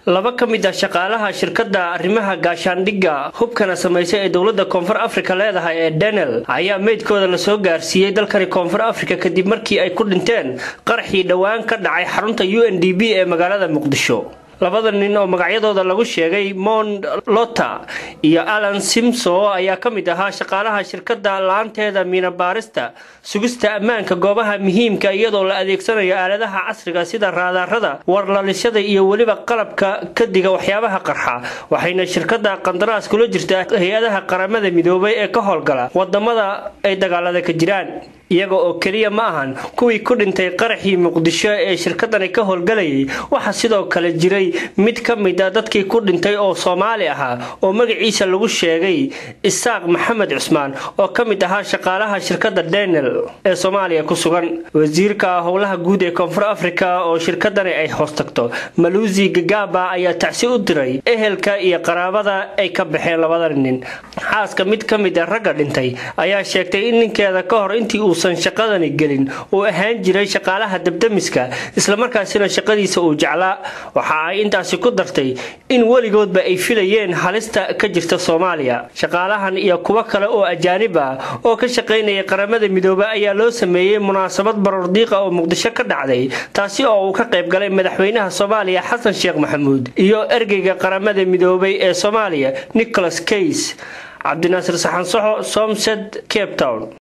laba ka mid ah shaqaalaha shirkadda arrimaha gaashaandhigga hubkana samaysa ee dowladda koonfur afrika leedahay ee denel ayaa meydkooda lasoo gaarsiiyey dalkani koonfur afrika kadib markii ay ku dhinteen qaraxii dhowaan ka dhacay xarunta u n d b ee magaalada muqdisho labada nin oo magacyadooda lagu sheegay mond lota iyo alan simso ayaa ka mid ahaa shaqaalaha shirkadda la-aanteeda miinabaarista sugista ammaanka goobaha muhiimka iyadoo la adeegsanayo aaladaha casriga sida raadaarada warlalishada iyo weliba qalabka kadiga waxyaabaha qarxa waxayna shirkadda qandaraas kula jirtaa hay-adaha qaramada midoobay ee ka howlgala wadamada ay dagaalada ka jiraan iyaga oo keliya ma ahan kuwii ku dhintay qaraxii muqdisho ee shirkadani ka howlgalayay waxaa sidoo kale jiray mid ka mid a dadkii ku dhintay oo soomaali ahaa oo magaciisa lagu sheegay isaaq maxamed cusmaan oo ka mid ahaa shaqaalaha shirkadda denel ee soomaaliya ku sugan wasiirka howlaha guud ee koonfur afrika oo shirkadani ay hoos tagto maluusi gagaba ayaa tacsi u diray ehelka iyo qaraabada ay ka baxeen labada nin xaaska mid ka mid a ragga dhintay ayaa sheegtay in ninkeeda ka hor intii uusan shaqadani gelin uu ahaan jiray shaqaalaha dabdamiska islamarkaasina shaqadiisa uu jeclaa waxa ay intaasi ku dartay in weligoodba ay filayeen halista ka jirta soomaaliya shaqaalahan iyo kuwo kale oo ajaanib ah oo ka shaqaynaya qaramada midoobe ayaa loo sameeyey munaasabad barordiiqa oo muqdisho ka dhacday taasi oo uu ka qayb galay madaxweynaha soomaaliya xasan sheekh maxamuud iyo ergeyga qaramada midoobay ee soomaaliya nicholas kays cabdinaasir saxansaxo somsed cape town